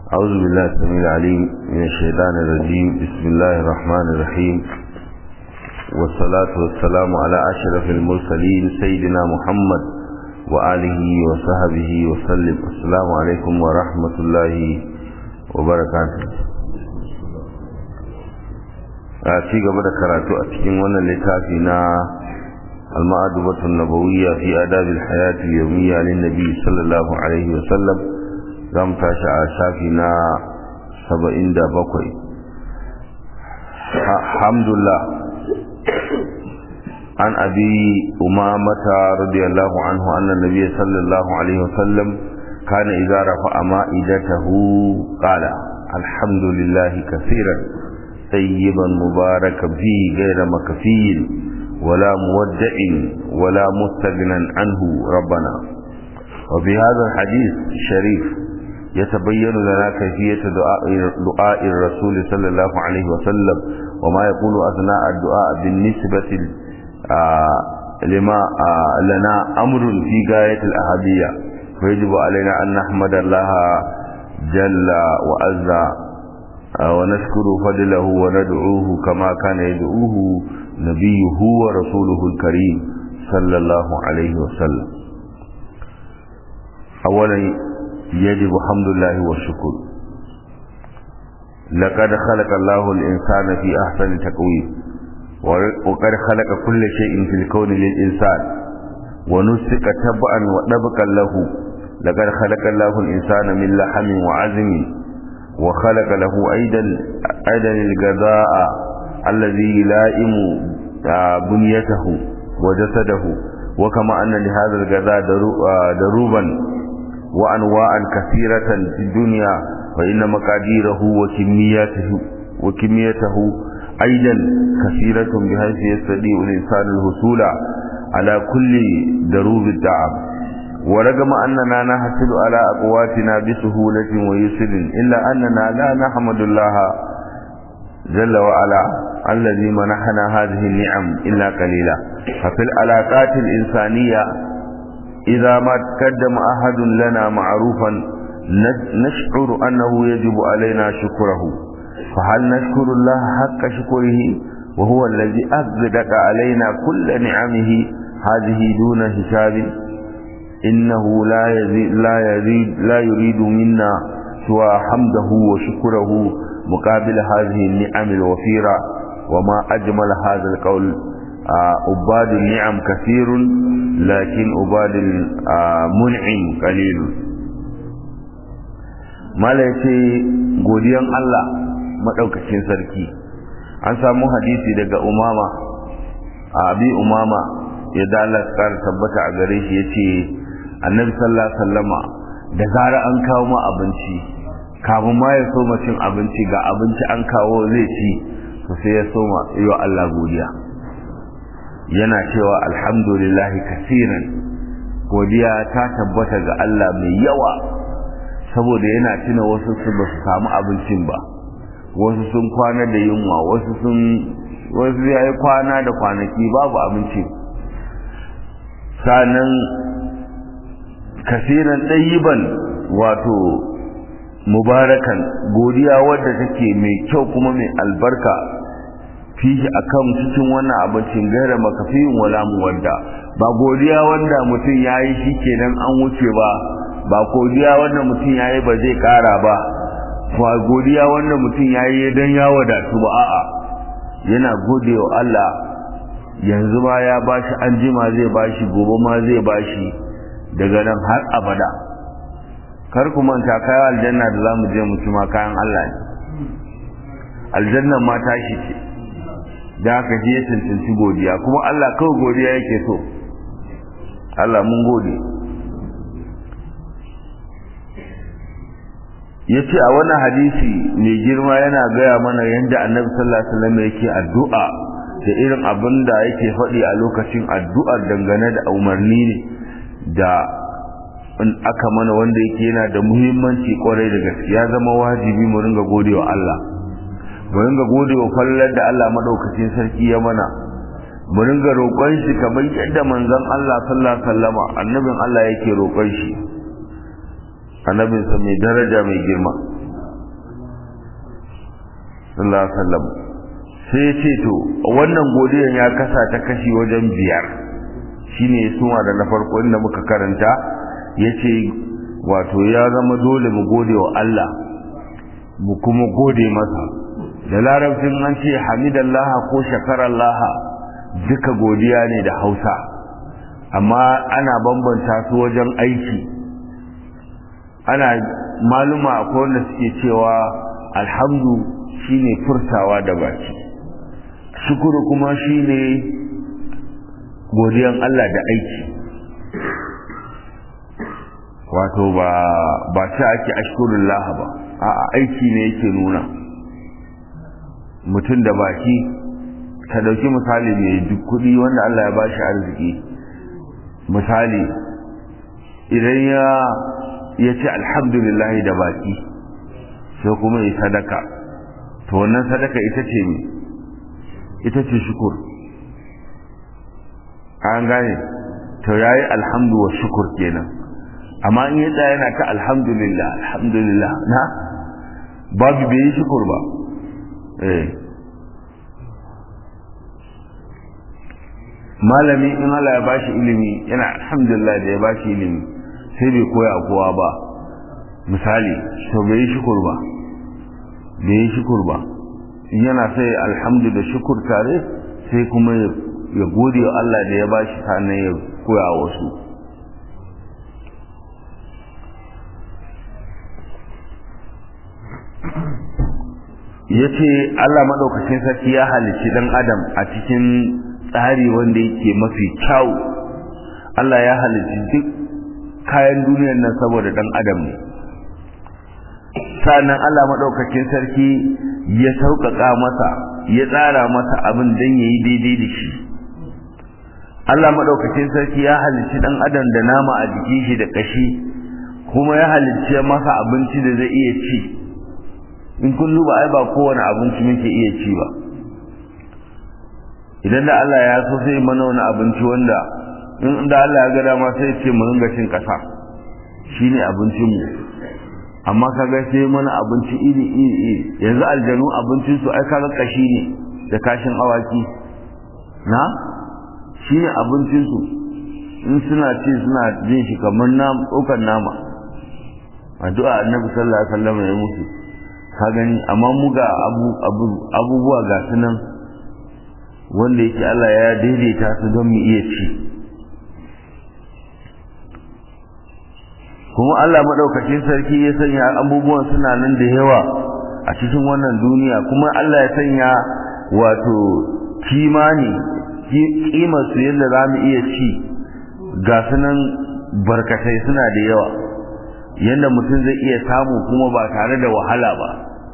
أعوذ بالله السميع العليم من الشيطان الرجيم بسم الله الرحمن الرحيم والصلاة والسلام على أشرف المرسلين سيدنا محمد وآله وصحبه وسلم السلام عليكم ورحمة الله وبركاته a ci gaba da karatu a cikin wannan littafi na المأدبة النبوية في آداب الحياة اليومية للنبي صلى الله عليه وسلم زم تاشع شافنا سبعين دا بقوي الحمد لله عن أبي أمامة رضي الله عنه أن النبي صلى الله عليه وسلم كان إذا رفع مائدته قال الحمد لله كثيرا طيبا مباركا فيه غير مكفيل ولا مودع ولا مستغنى عنه ربنا وفي هذا الحديث الشريف يتبين لنا كيفية دعاء, دعاء الرسول صلى الله عليه وسلم وما يقول أثناء الدعاء بالنسبة لما لنا أمر في غاية الأهدية فيجب علينا أن نحمد الله جل وعز ونشكر فضله وندعوه كما كان يدعوه نبيه ورسوله الكريم صلى الله عليه وسلم أولا يجب حمد الله والشكر لقد خلق الله الإنسان في أحسن تقويم وقد خلق كل شيء في الكون للإنسان ونسك تبعا ودبقا له لقد خلق الله الإنسان من لحم وعزم وخلق له أيضا أيضا الغذاء الذي يلائم بنيته وجسده وكما أن لهذا الغذاء دروبا وأنواعا كثيرة في الدنيا فإن مقاديره وكمياته وكميته أيضا كثيرة بحيث يستطيع الإنسان الحصول على كل دروب الدعم ورغم أننا نحصل على أقواتنا بسهولة ويسر إلا أننا لا نحمد الله جل وعلا الذي منحنا هذه النعم إلا قليلا ففي العلاقات الإنسانية إذا ما تقدم أحد لنا معروفا نشعر أنه يجب علينا شكره فهل نشكر الله حق شكره وهو الذي أغدق علينا كل نعمه هذه دون حساب إنه لا يزيد لا يزيد لا يريد منا سوى حمده وشكره مقابل هذه النعم الوفيرة وما أجمل هذا القول عباد النعم كثير لكن عباد المنعم قليل malace godiyan Allah madaukakin sarki an samu hadisi daga umama abi umama ya dalar kar tabbata a gare shi yace annabi sallallahu alaihi wasallama da zara an kawo ma abinci kafin ma ya soma cin abinci ga abinci an kawo zai ci to sai ya soma yi wa Allah godiya yana cewa alhamdulillahi kasiran godiya ta tabbata ga Allah mai yawa saboda yana tuna wasu su ba su samu abincin ba wasu sun kwana da yunwa wasu sun wasu ya yi kwana da kwanaki babu abinci sanan kasiran ɗayiban wato mubarakan godiya wadda take mai kyau kuma mai albarka fihi akan cikin wannan abincin gaira makafiyin wala muwadda ba godiya wanda mutum yayi shikenan an wuce ba ba godiya wanda mutum yayi ba zai kara ba ba godiya wanda mutum yayi dan ya wadatu ba a'a yana godewa Allah yanzu ma ya bashi anjima zai bashi gobe ma zai bashi daga nan har abada kar ku manta kayan aljanna da za mu je mu ci ma kayan Allah ne aljanna ma tashi ce da aka je ya cancanci godiya kuma Allah kawai godiya yake so Allah mun gode ya ce a wannan hadisi mai girma yana gaya mana yadda annabi sallallahu alaihi wasallam yake addu'a da irin abin da yake faɗi a lokacin addu'ar dangane da umarni ne da in aka mana wanda yake yana da muhimmanci kwarai da gaske ya zama wajibi mu ringa godewa Allah mu ringa godewa fallar da Allah madaukakin sarki ya mana mu ringa roƙon shi kamar yadda manzon Allah sallallahu alaihi wasallama annabin Allah yake roƙon shi annabin sa mai daraja mai girma sallallahu alaihi wasallam sai ya ce to wannan godiyan ya kasa ta kashi wajen biyar shine suma da na farko inda muka karanta yace wato ya zama dole mu gode wa Allah mu kuma gode masa da larabcin an ce hamidallaha ko shakarallaha duka godiya ne da hausa amma ana bambanta su wajen aiki ana maluma akwai wanda suke cewa alhamdu shine furtawa da baki shukuru kuma shine godiyan Allah da aiki wato ba ba ta ake ashkurullah ba a'a aiki ne yake nuna mutum da baki ka dauki misali mai duk kudi wanda Allah ya bashi arziki misali idan ya ya ce alhamdulillah da baki sai kuma ya sadaka to wannan sadaka ita ce ne ita ce shukur an gane to yayi alhamdu wa shukur kenan amma in yadda yana ta alhamdulillah alhamdulillah na babu bai yi shukur ba eh malami in Allah ya bashi ilimi yana alhamdulillah da ya bashi ilimi sai bai koya kowa ba misali to bai yi shukur ba bai yi shukur ba in yana sai alhamdu da shukur tare sai kuma ya gode wa Allah da ya bashi sannan ya koya wasu ya ce Allah maɗaukacin sarki ya halicci ɗan adam a cikin tsari wanda yake mafi kyau Allah ya halicci duk kayan duniyar nan saboda ɗan adam ne sannan Allah maɗaukacin sarki ya sauƙaƙa masa ya tsara masa abin don ya yi daidai da shi Allah maɗaukacin sarki ya halicci ɗan adam da nama a jikin shi da ƙashi kuma ya halicci masa abinci da zai iya ci in kun duba ai ba kowane abinci muke iya ci ba idan da Allah ya so sai mana wani abinci wanda in da Allah ya ga dama sai ce mu ringa cin kasa shine abincin mu amma kaga sai mana abinci iri iri iri yanzu aljanu abincin su ai kaga kashi ne da kashin awaki na shine abincin su in suna ci suna jin shi kamar nama tsokar nama addu'a annabi sallallahu alaihi wasallam ya musu ka gani amma mu ga abubuwa ga su nan wanda yake Allah ya daidaita su don mu iya ci kuma Allah maɗaukacin sarki ya sanya abubuwan suna nan da yawa a cikin wannan duniya kuma Allah ya sanya wato kimani kimar su yadda za mu iya ci ga su nan barkatai suna da yawa yadda mutum zai iya samu kuma ba tare da wahala ba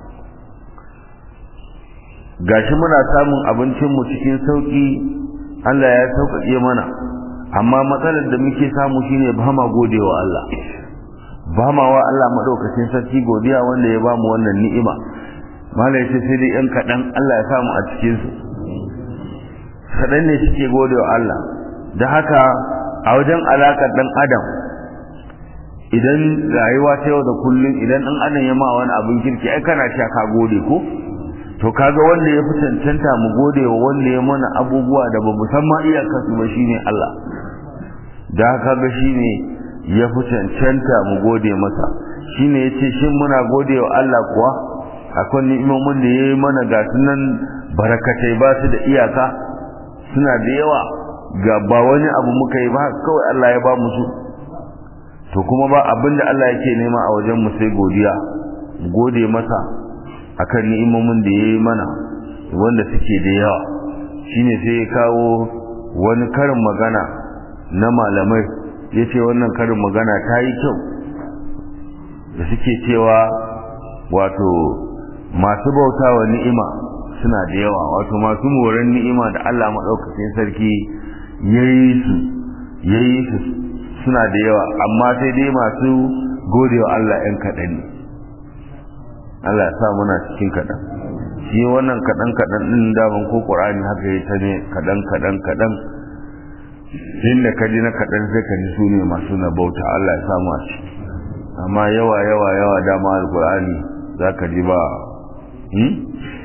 gashi muna samun abincinmu cikin sauƙi Allah ya sauƙaƙe mana amma matsalar da muke samu shine ba ma godewa Allah ba ma wa Allah madaukakin sarki godiya wanda ya bamu wannan ni'ima malai ce sai dai yan kaɗan Allah ya samu a cikin su kaɗan ne suke godewa Allah da haka a wajen alaƙar ɗan adam idan rayuwa ta yau da kullum idan ɗan adam ya ma wani abin kirki ai kana cewa ka gode ko to kaga wanda ya fi cancanta mu gode wa wanda ya mana abubuwa da ba musamman iyakar su ba shine Allah da kaga shine ya fi cancanta mu gode masa shine yace shin muna gode wa Allah kuwa akwai ni'imomin da yayi mana ga sunan barakatai ba su da iyaka suna da yawa ga ba wani abu muka yi ba kawai Allah ya ba mu su to kuma ba abinda Allah yake nema a wajen mu sai godiya mu gode masa akan ni'imomin da yayi mana wanda suke da yawa shine sai ya kawo wani karin magana na malamai yace wannan karin magana ta yi kyau da suke cewa wato masu bautawa ni'ima suna da yawa wato masu moran ni'ima da Allah madaukakin sarki yayi su yayi su suna da yawa amma sai dai masu godewa Allah ɗan kaɗan ne Allah ya sa muna cikin kaɗan shi wannan kaɗan kaɗan ɗin daman ko ƙur'ani haka ya ta ne kaɗan kaɗan kaɗan inda ka ji na kaɗan sai ka ji su ne masu na bauta Allah ya samu a ciki amma yawa yawa yawa dama alƙur'ani za ka ji ba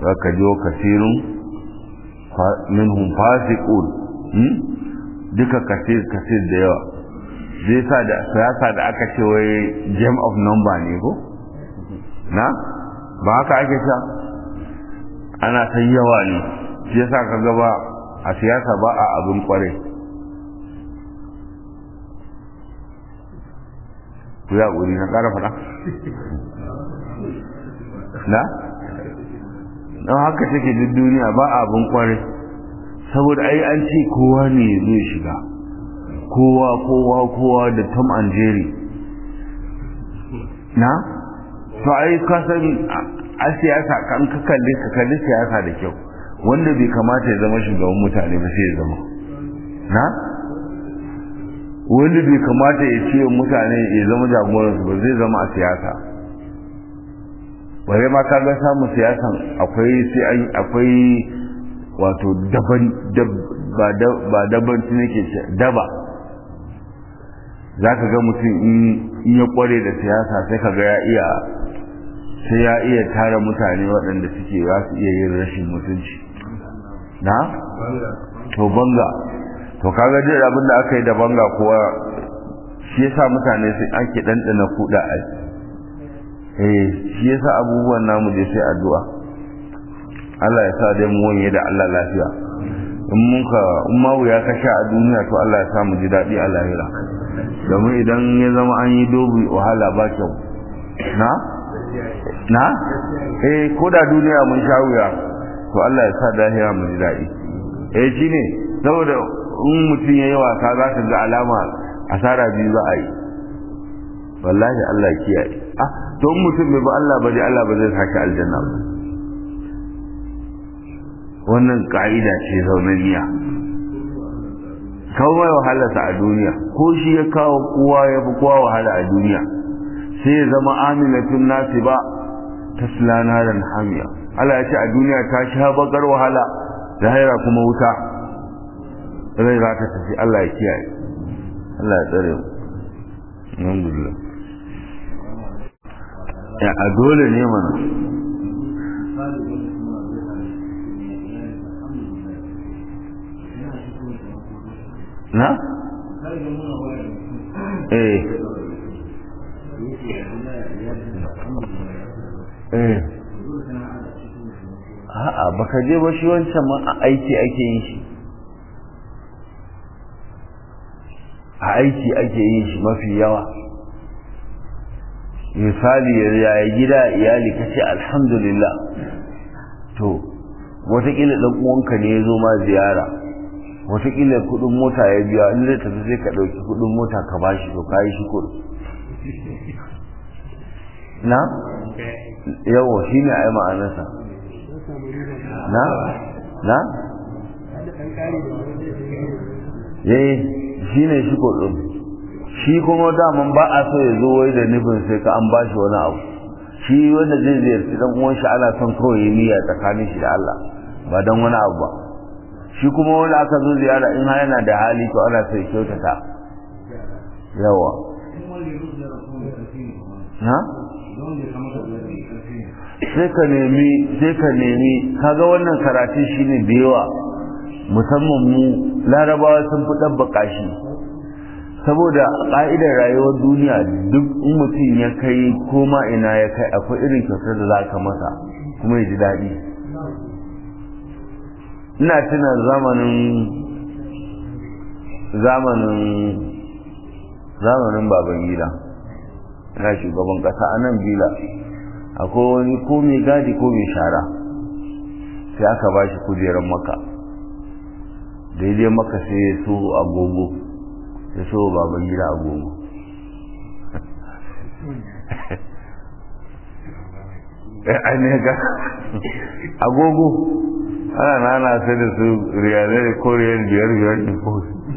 ka jo kasirun minhum fasiqun duka kasir kasir da yawa zai sa da siyasa da aka ce wai game of number ne ko na ba haka ake sha ana ta yawa ne shi yasa ka gaba a siyasa ba a abin kware ku ya ƙuri na ƙara faɗa na? don haka take duk duniya ba a abin kware saboda ai an ce kowa ne zai shiga kowa kowa kowa da tom and jerry na? to ai kasan a siyasa kan ka kalli ka kalli siyasa da kyau wanda bai kamata ya zama shugaban mutane ba sai ya zama na wanda bai kamata ya ce mutane ya zama jagoransu ba zai zama a siyasa bare ma ka ga samun siyasan akwai sai an akwai wato daban ba daban nake ce daba za ka ga mutum in ya kware da siyasa sai ka ga ya iya sai ya iya tara mutane waɗanda suke za su iya yin rashin mutunci na? to banga to kaga jin abin da aka yi da banga kuwa shi yasa mutane sai ake ɗanɗana kuɗa a eh shi yasa abubuwan namu je sai addu'a Allah ya sa dai mu wanye da Allah lafiya in muka in ma wuya ka sha a duniya to Allah ya sa mu ji daɗi a lahira domin idan ya zama an yi dobi wahala ba kyau na na eh ko da duniya mun sha wuya to Allah ya sa lahira mu ji daɗi eh shine saboda in mutum ya yi wasa za ka ga alama asara biyu za a yi wallahi Allah ya kiyaye ah to in mutum bai ba Allah ba dai Allah ba zai sake aljanna ba wannan ka'ida ce zaunaniya kawo mai wahalarsa a duniya ko shi ya kawo kowa ya fi kowa wahala a duniya sai ya zama aminatun nasi ba ta silanaran hamiya Allah ya ce a duniya ta sha bakar wahala zahira kuma wuta rai za ta tafi Allah ya kiyaye Allah ya tsare mu alhamdulillah ya a dole ne mana na? eh eh a'a baka je ba shi wancan ma a aiki ake yin shi a aiki ake yin shi mafi yawa misali yaya gida iyali ka ce alhamdulillah to watakila ɗan uwanka ne ya zo ma ziyara watakila kudin mota ya biya in zai tafi sai ka ɗauki kudin mota ka bashi to ka yi shi kudu na yawo shi ne a yi ma'anarsa na na yayi shi ne shi kudin shi kuma daman ba a so ya zo wai da nufin sai ka an bashi wani abu shi wanda zai ziyarci dan uwan shi ana son kawai yi niyya tsakanin shi da Allah ba dan wani abu ba shi kuma wanda aka zo ziyara in har yana da hali to ana sai kyautata yawa na sai ka nemi sai ka nemi kaga wannan karatu shine da yawa musamman mu larabawa sun fi ɗabbaka shi saboda ƙa'idar rayuwar duniya duk in mutum ya kai koma ina ya kai akwai irin kyautar da za ka masa kuma ya ji daɗi ina tuna zamanin zamanin zamanin baban gida ina shugaban ƙasa a nan bila akwai wani ko mai gadi ko mai shara sai aka ba shi kujerar maka daidai maka sai ya so agogo ya so baban gida agogo ne ga agogo ana nana sai da su riyalai ko riyal biyar biyar ne ko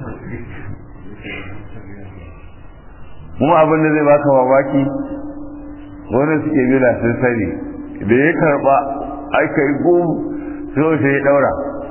kuma abin da zai baka mamaki wanda suke bila sun sani da ya karba aka yi gum sai sai ya daura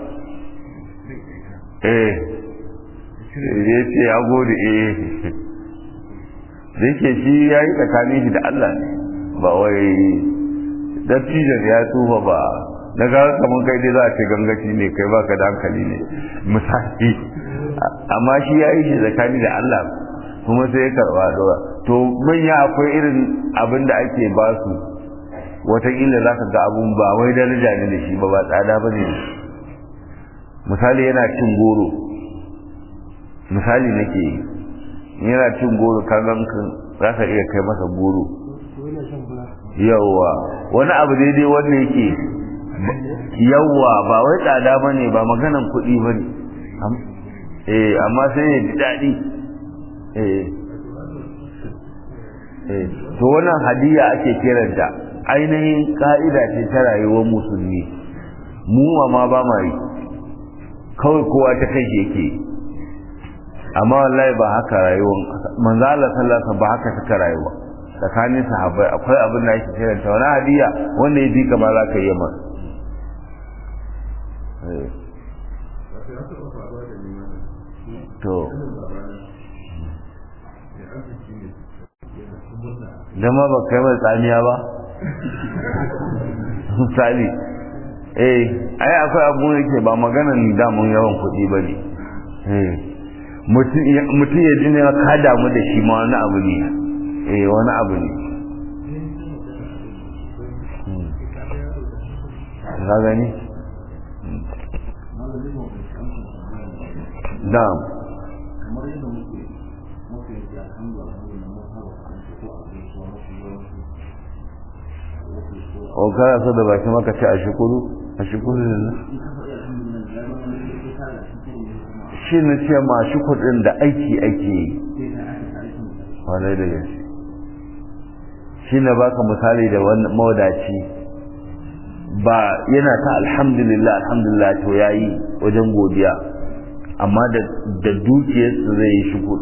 eh ya ce ya gode eh da yake shi ya yi tsakanin shi da Allah ne ba wai dattijan ya tsufa ba na ga kamar kai dai za a ce gangaci ne kai baka da hankali ne misali amma shi ya yi shi tsakani da Allah kuma sai ya karɓa dora to manya akwai irin abin da ake ba su wataƙila za ka ga abun ba wai daraja ne da shi ba ba tsada ba ne misali yana cin goro misali nake yi yana cin goro kagan za ka iya kai masa goro yawwa wani abu daidai wanda yake yawwa ba wai tsada ba ne ba maganan kuɗi ba ne eh amma sai ya ji daɗi eh eh to wannan hadiya ake kiranta ainihin ka'ida ce ta rayuwar musulmi mu ma ba ma yi kawai kowa ta kai yake amma wallahi ba haka rayuwar manzo Allah sallallahu ba haka suka rayuwa tsakanin sahabbai akwai abin da ake kiranta wani hadiya wanda ya bi kamar za ka yi masa to dama ba kai mai tsamiya ba misali eh ai akwai abu da ke ba maganan damun yawan kuɗi ba ne mutum ya ji ne ka damu da shi ma wani abu ne eh wani abu ne ka gani na'am o kana so da baki maka ce a shukuru a shukuru ne shi na ce ma shukur da aiki ake yi wane da gaske shi na baka misali da mawadaci ba yana ta alhamdulillah alhamdulillah to yayi wajen godiya amma da dukiyarsa zai yi shukur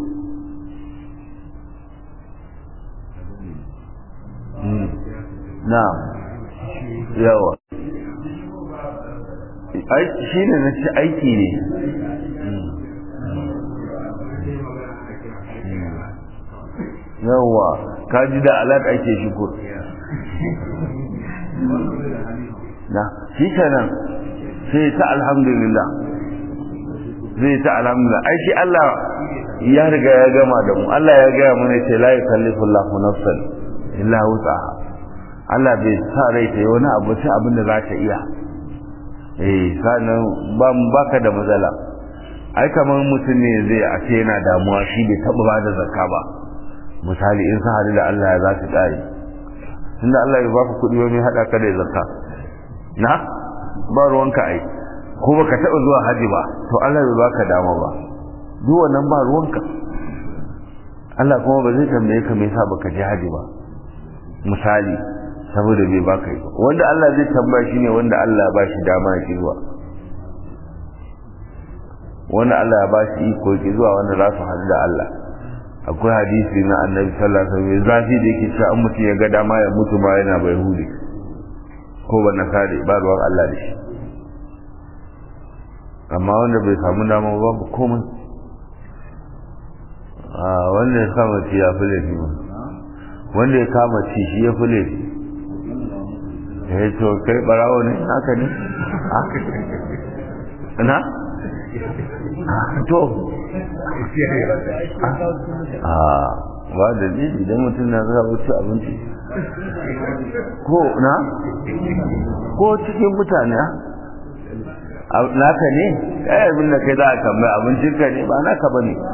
na'am yawa shi ne na ci aiki ne yawa ka ji da alat ake shukur na shi kenan sai ta alhamdulillah zai ta alhamdulillah ai shi Allah ya riga ya gama da mu Allah ya gaya mana ce la yukallifu Allahu nafsan illa wus'aha Allah bai sa rai ta yi wani abu sai abin da za ta iya eh sanan ba baka da matsala ai kamar mutum ne zai a ce yana damuwa shi bai taba ba da zakka ba misali in sa hadu da Allah ya za su kare tunda Allah ya baka kuɗi wani hada ka da zakka na ba ruwanka ai ko baka taba zuwa haji ba to Allah bai baka dama ba duk wannan ba ruwanka Allah kuma ba zai tambaye ka me yasa baka je haji ba misali saboda bai baka yi wanda Allah zai tambaya shine wanda Allah ba shi dama ya ki zuwa wanda Allah ya ba shi iko ki zuwa wanda za su haɗu da Allah akwai hadisi na annabi sallallahu alaihi wasallam zafi da yake cewa an mutum ya ga dama ya mutu ma yana bai hude ko ba na kare ba ruwan Allah da shi amma wanda bai samu dama ba babu komai a wanda ya kama ci ya fi laifi ba wanda ya kama ci shi ya fi laifi ya to kai barawo ne haka ne na to a ba da ne idan mutum na zara wuce abinci ko na ko cikin mutane naka ne ya abin da kai za a tambaya abincinka ne ba naka ba ne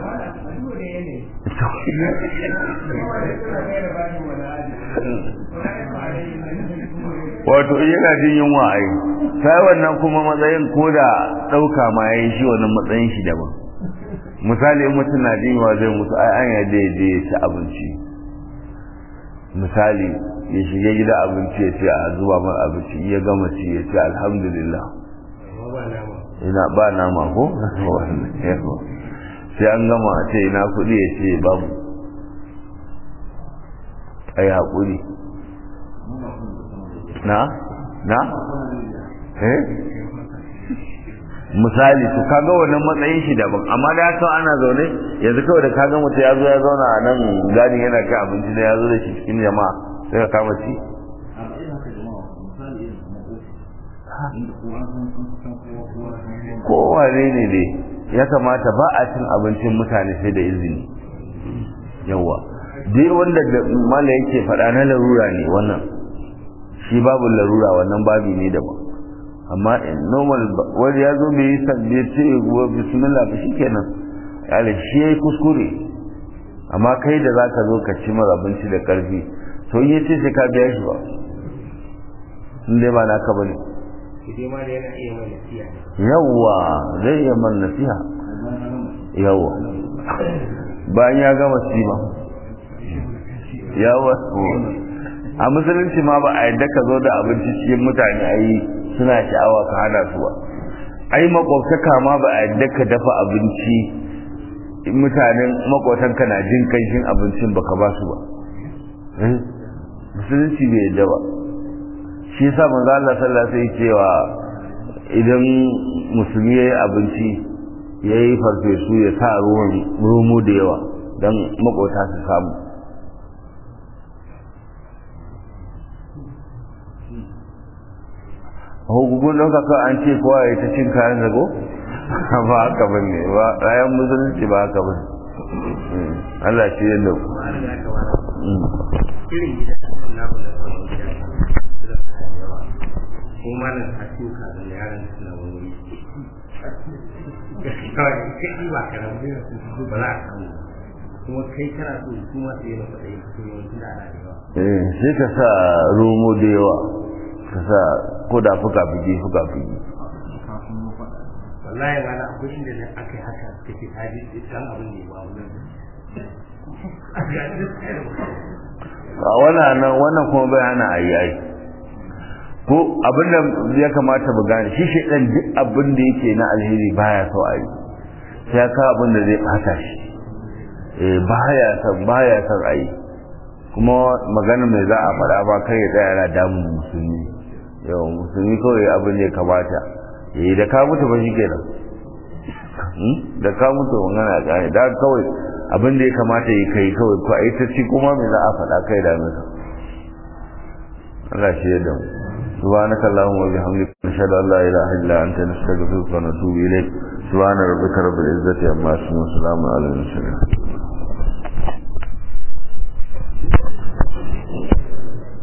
wato yana jin yunwa ai sai wannan kuma matsayin ko da ɗauka ma ya yi shi wannan matsayin shi daban misali in mutum na jin yunwa zai mutu ai an yadda ya je ya ci abinci misali ya shiga gida abinci ya ce a zuba mar abinci ya gama ci ya ce alhamdulillah ina ba nama ko sai an gama ce ina kuɗi ya ce babu ai haƙuri na na eh misali to kaga wannan matsayin shi daban amma da haka ana zaune yanzu kawai da kaga mutum ya zo ya zauna a nan gani yana kai abinci da ya zo da shi cikin jama'a sai ka kama ci kowane ne dai ya kamata ba a cin abincin mutane sai da izini yawa dai wanda da mala yake faɗa na larura ne wannan shi babu larura wannan babi ne daban amma normal wani ya zo bai yi sabbi ce wa bismillah ba shikenan yale shi yayi kuskure amma kai da zaka zo ka ci mara abinci da karfi to in yace sai ka biya shi ba in dai ba naka bane yawwa zai iya man nasiha yawwa bayan ya gama sima yawwa a musulunci ma ba a yadda ka zo da abinci cikin mutane a yi suna sha'awa ka hana su ba ai makwabtaka ma ba a yadda ka dafa abinci mutanen makwatanka na jin kanshin abincin baka ba su ba musulunci bai yadda ba shi yasa manzo Allah sallallahu alaihi cewa idan musulmi yayi abinci yayi farfesu ya sa ruwan romo da yawa dan makwata su samu hukugun ɗauka ka an ce kowa ya ta cin kayan zago ba haka ba ne ba rayan musulunci ba haka ba Allah shi yadda ku irin gidan namu na zaman gida suna da yawa ko malam a cikin kazan yaran suna wani kawai kai ba ka rabu da su ba za a samu kuma kai kana so su ma su yi masa ɗaya su yi wani da ana da yawa eh sai ka sa romo da yawa ka sa ko da fuka fiki fuka fiki wallahi ma na akwai inda na aka yi haka kake haji dan abin da ya ba wannan a wannan nan wannan kuma bai hana ayi ai ko abin da ya kamata mu gane shi shi dan duk abin da yake na alheri baya so ayi sai ya kawo abin da zai bata shi eh baya son baya son ayi kuma magana mai za a faɗa ba kai ya tsaya yana damun musulmi yau musulmi kawai abin da ya kamata eh da ka mutu ba shi kenan da ka mutu magana ya da kawai abin da ya kamata yi kai kawai ko ai ta ci kuma me za a faɗa kai da masa Allah shi ya damu سبحانك اللهم وبحمدك نشهد ان لا اله الا انت نستغفرك ونتوب اليك سبحان ربك رب العزه عما يصفون وسلام على المرسلين